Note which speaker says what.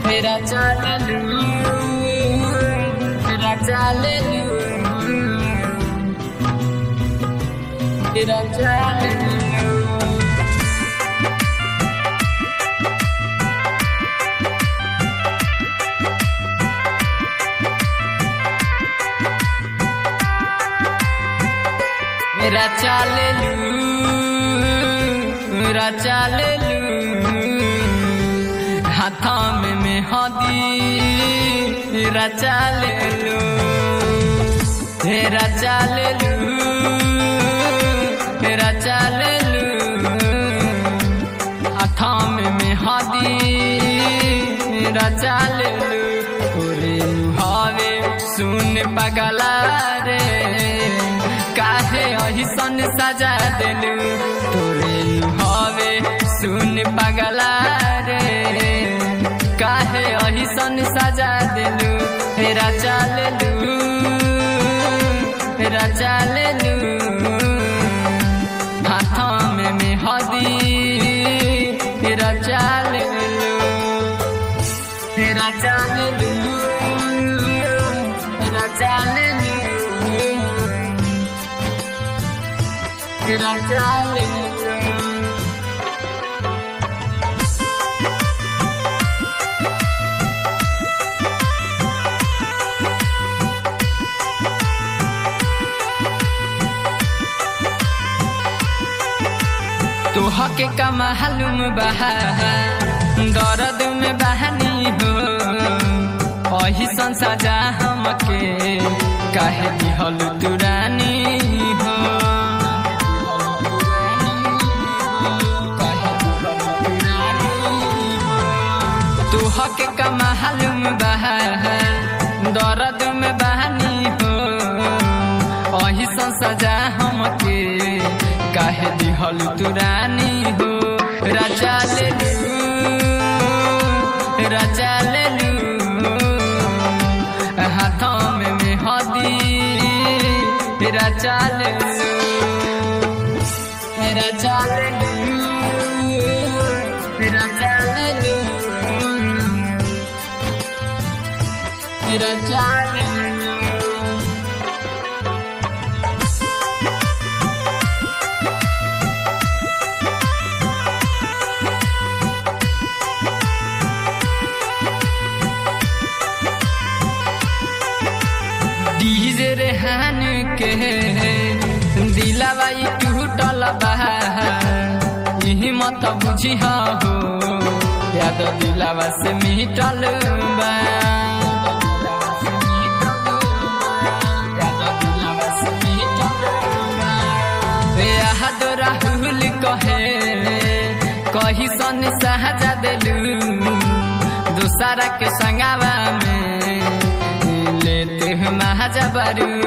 Speaker 1: मेरा चालू मेरा चालू मेरा चालू मेरा चालू मेरा चालू हाथों में मेहंदी मेरा चालू मेरा चालू मेरा चालू हाथों में मेहंदी मेरा चालू ओरे हवे सुन पगला रे काहे अहिसन सजा देलू तोरे हवे सुन पगला रे काहे अहिसन सजा देलू हेरा चालू हेरा चालू हाथों में मेहदी हेरा चालू हेरा चालू हेरा चालू तेरा चाले तोह के कमा हलुम बहा दर्द में बहनी हो अही संसाजा हमके काहे दिहल तुरानी हो तोह के कमा हलुम बहा दर्द में बहनी हो अही संसाजा हमके काहे दिहल तुरानी हो राजा ले लू राजा ले लू हाथों में मेहदी राजा ले लू राजा ले लू राजा ले लू राजा ले लू डीजे रेहान के दिलावा ई टूटल बा यही मत बुझी हो याद दिलावा से मिटल बा याद राहुल कहे कही सन सहजा दिलू दूसरा के संगावा में लेते हैं महाजबरू